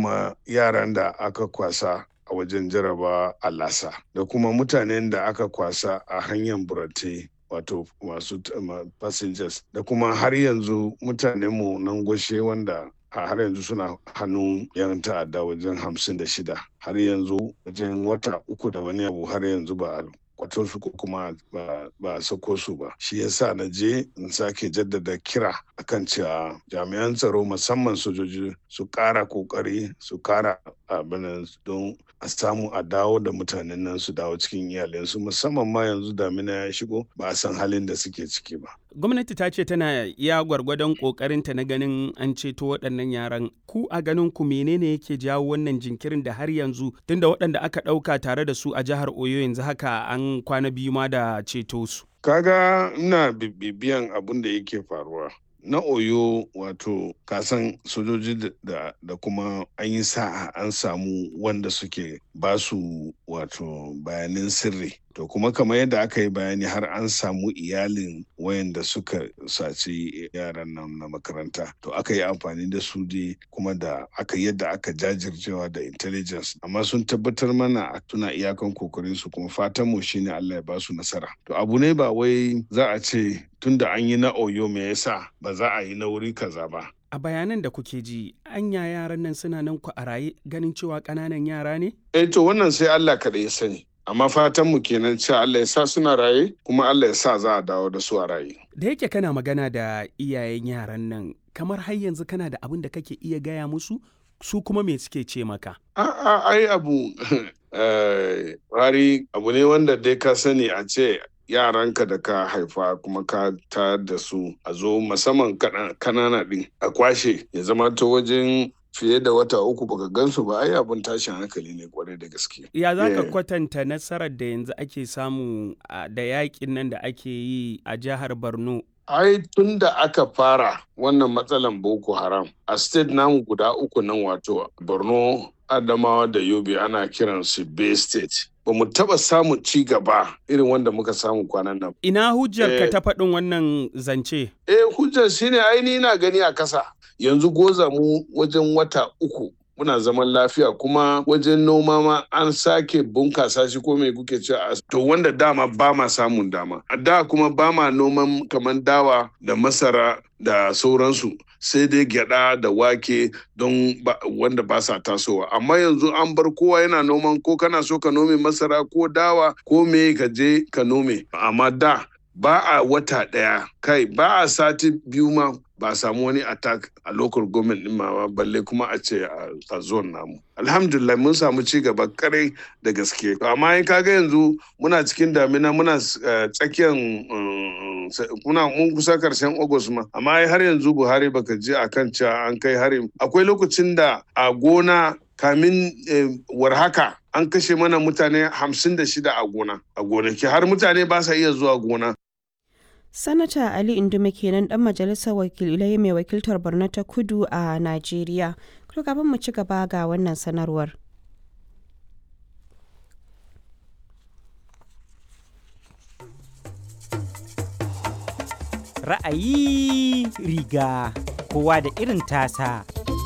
kuma yaran da aka kwasa a wajen jaraba a lasa da kuma mutanen da aka kwasa a hanyar burate wato masu passengers da kuma har yanzu mutanenmu nan gwashe wanda har yanzu suna hannun yan ta'adda wajen hamsin da shida har yanzu wajen wata uku da wani abu har yanzu ba kwato su ko kuma ba a sako su ba shi yasa na je in sake jaddada kira akan cewa jami'an tsaro musamman sojoji su kara kokari su kara abin don a samu a dawo da mutanen nan su dawo cikin iyalinsu musamman ma yanzu damina ya shigo ba a san halin da suke ciki ba gwamnati ta ce tana iya gwargwadon kokarinta na ganin an ceto waɗannan yaran ku a ganin ku menene yake jawo wannan jinkirin da har yanzu tunda waɗanda aka ɗauka tare da su a jihar oyo yanzu haka an kwana biyu ma da ceto su kaga ina bibiyan abin da yake faruwa na oyo wato kasan sojoji da, da kuma an yi sa'a an samu wanda suke basu wato bayanin sirri to kuma kamar yadda aka yi bayani har an samu iyalin wayanda suka saci yaran nan na makaranta to aka yi amfani da su dai kuma da aka yadda aka jajircewa da intelligence amma sun tabbatar mana a tuna iyakan kokarin su kuma fatan mu shine Allah ya basu nasara to abu ne ba wai za a ce tunda an yi na oyo me yasa ba za a yi na wuri kaza ba a bayanan da kuke ji anya yaran nan suna nan ku a raye ganin cewa ƙananan yara ne eh to wannan sai Allah kaɗai ya sani amma fatan mu kenan cewa Allah ya sa suna raye kuma Allah ya sa za a dawo da su a raye. Da yake kana magana da iyayen yaran nan kamar har yanzu kana da abin da kake iya gaya musu su kuma me suke ce maka? A'a ai abu wari abu ne wanda dai ka sani a ce yaranka da ka haifa kuma ka ta da su a zo musamman kanana din a kwashe ya zama ta wajen fiye da wata uku baka gansu ba ai abin tashin hankali ne kwarai da gaske. Ya za ka kwatanta nasarar da yanzu ake samu da yakin nan da ake yi a jihar Borno? Ai tun da aka fara wannan matsalan Boko Haram a state namu guda uku nan wato Borno, Adamawa da Yobe ana kiran su Bay State. Ba mu taɓa samun ci gaba irin wanda muka samu kwanan nan. Ina hujjar ka ta faɗin wannan zance? Eh hujjar shine aini na gani a kasa. yanzu goza mu wajen wata uku muna zaman lafiya kuma wajen noma ma an sake bunkasa shi ko mai kuke cewa to wanda dama ba ma samun dama a da kuma ba ma noman kamar dawa da masara da sauransu sai dai gyada da wake don wanda ba sa tasowa amma yanzu an bar kowa yana noman ko kana so ka nome masara ko dawa ko me ka je ka nome amma da ba a wata ɗaya kai ba a sati biyu ma ba a samu wani attack a local government ɗin ma balle kuma a ce a zone namu alhamdulillah mun samu ci gaba kare da gaske amma in kaga yanzu muna cikin damina muna tsakiyar muna mun kusa karshen august ma amma har yanzu buhari baka je akan cewa an kai hari akwai lokacin da a gona kamin warhaka an kashe mana mutane hamsin da shida a gona a gonaki har mutane ba sa iya zuwa gona sanata ali indume kenan dan majalisar wakilai mai wakiltar borno ta kudu a najeriya kuma kafin mu ci gaba ga wannan sanarwar ra'ayi riga kowa da irin tasa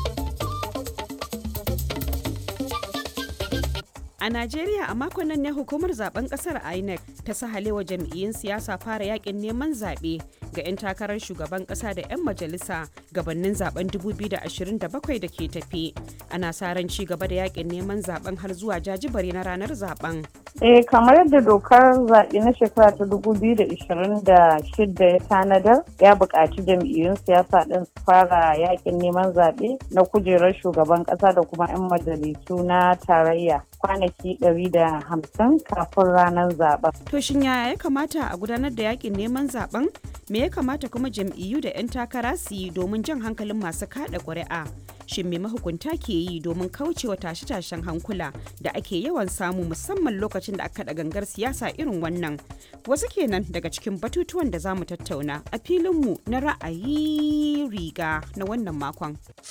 A Najeriya a makon nan ne hukumar zaben kasar INEC ta sahalewa jam'iyyun siyasa fara yakin neman zaɓe ga 'yan takarar shugaban ƙasa da 'yan majalisa gabanin zaben 2027 da ke tafi. Ana sa ran ci gaba da yakin neman zaben har zuwa jajibare na ranar zaben. Eh kamar yadda dokar zaɓe na shekara ta 2026 ya tanadar ya buƙaci jam'iyyun siyasa ɗin su fara yakin neman zaɓe na kujerar shugaban ƙasa da kuma 'yan majalisu na tarayya kwanaki 150 kafin ranar zaben. To shin yaya ya kamata a gudanar da yakin neman zaben? Me ya kamata kuma jam'iyyu da 'yan takara su yi domin jan hankalin masu kada ƙuri'a? Shin me mahukunta ke yi domin kaucewa tashe-tashen hankula da ake yawan samu musamman lokacin da aka da gangar siyasa irin wannan? Wasu kenan daga cikin batutuwan da za mu tattauna a filinmu na ra'ayi riga na wannan makon.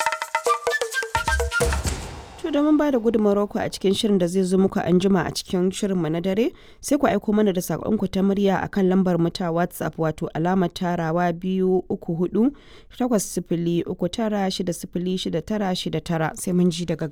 To domin ba da gudunmawar ku a cikin shirin da zai zo muku an jima a cikin shirinmu na dare sai ku aiko mana da saƙonku ta murya a kan lambar mu ta WhatsApp wato alamar tarawa biyu uku hudu takwas sifili uku tara shida sifili shida tara shida tara sai mun ji daga